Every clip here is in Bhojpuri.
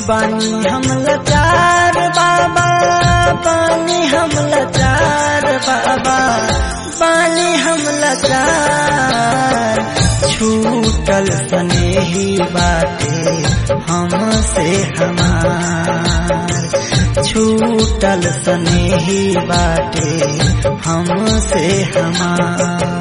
बानी हम लाचार बाबा बानी हम लाचार बाबा बानी हम लाचार छूटल स्नेही बाटे हमसे हमार छूटल स्नेही बाटे हमसे हमार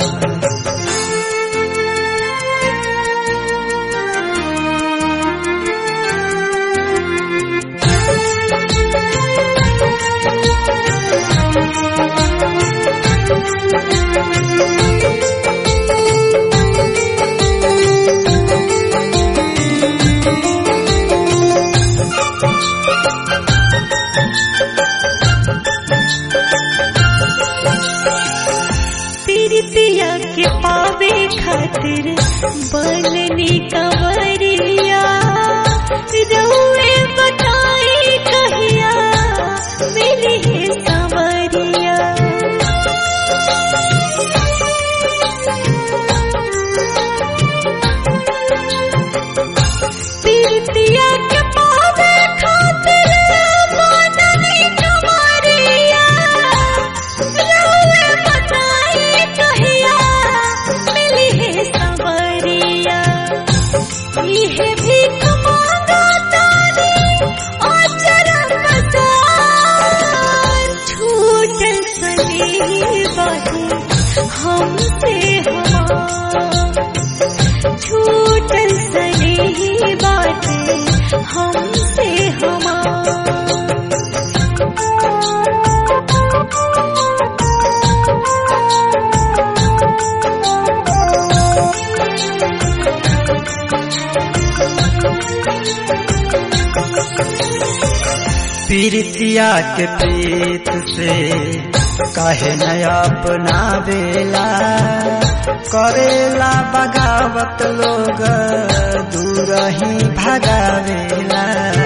पीरितिया के पावे खातिर बननी कंवरिया रउए बताई कहिया मिली है संवरिया पीरितिया के पावे खातिर बननी कंवरिया रउए बताई कहिया मिली है संवरिया इहे भीख मांगा तानी अचर पसार छूटल सने बाटे हमसे हमार छूटल सने बाटे हमसे हमार पीरितिया के प्रीत से काहे नया अपना बेला करेला बगावत लोग दूर ही भगावेला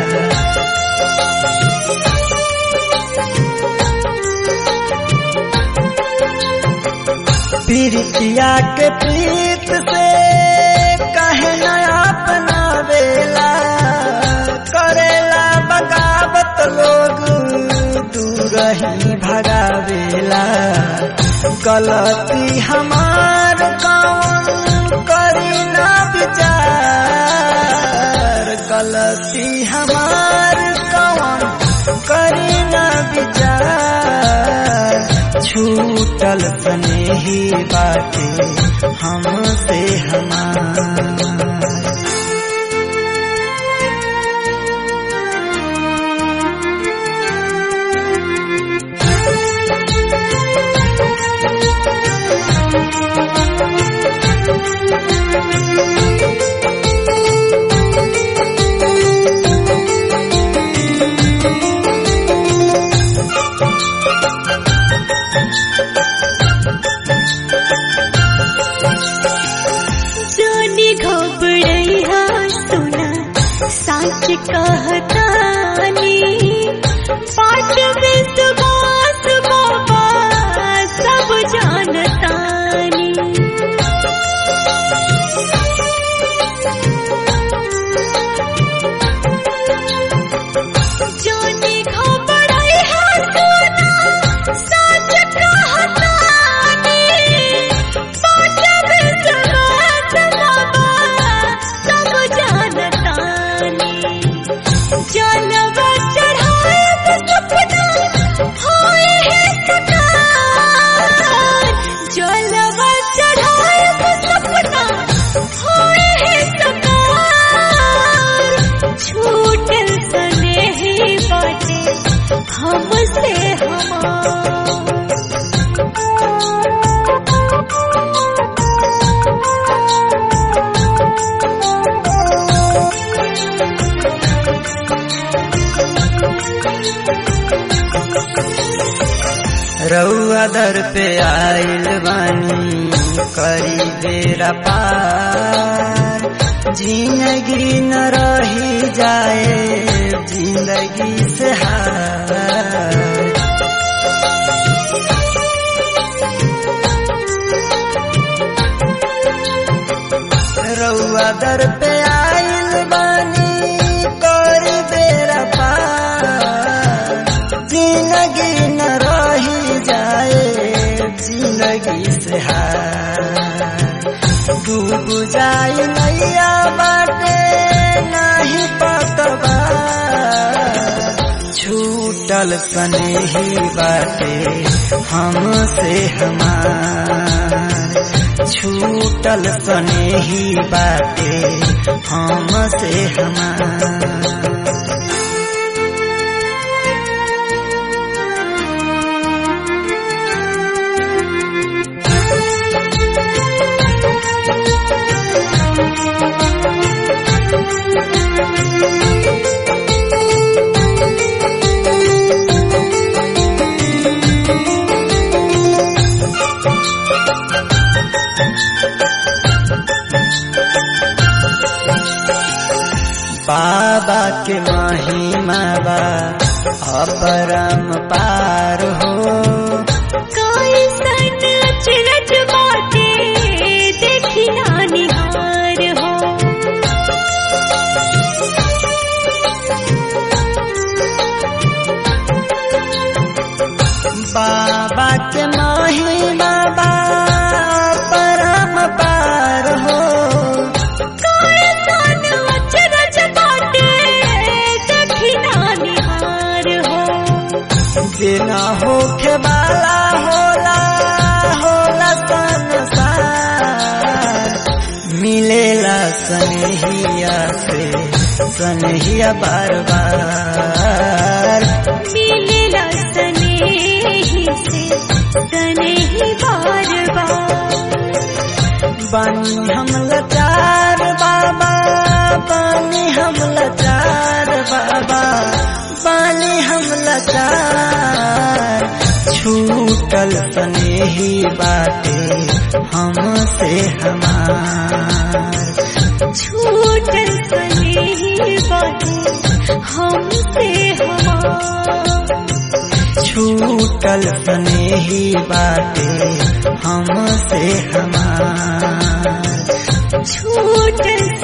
पीरितिया के प्रीत से काहे नया अपना बेला करेला बगावत लोग दूर ही भगावेला गलती हमार कौन करी ना विचार गलती हमार कौन करी ना विचार छूटल स्नेही बाटे हमसे हमार जानी घबरैया सुना साच कहतानी पाठ विश्वास बाबा सब जानतानी जानी घबरैया सुना साच कहतानी पाठ विश्वास बाबा सब जानतानी जलवा चढ़ाए तो सपना होए है सकार जलवा चढ़ाए तो सपना होए है सकार छूटल स्नेही बाटे हमसे हमार रउआ दर पे आइल बानी करी बेरा पार जिंदगी न रही जाए जिंदगी से हार रउआ दर पे आइल बानी कर बेरा डूब जाई नैया बाटे नाही पतवा छूटल सनेही बाटे हमसे हमार छूटल सनेही बाटे हमसे हमार बाबा के महिमा बा अपरम पार हो कोई सन अचरज बाटे देखी ना निहार हो बाबा के महिमा बा अपरम पार हो कोई सन अचरज बाटे देखी ना निहार हो बिना होखे वाला होला होला संसार मिलेला सनहिया से सनहिया बार बार मिलेला स्नेही से स्नेही बार बार बानी हम लाचार बाबा बानी हम लाचार बाबा बानी हम लाचार छूटल सनेही बाटे हमसे हमार छूटल स्नेही बाटे हमसे हमार छूटल सनेही बाटे हमसे हमार छूटल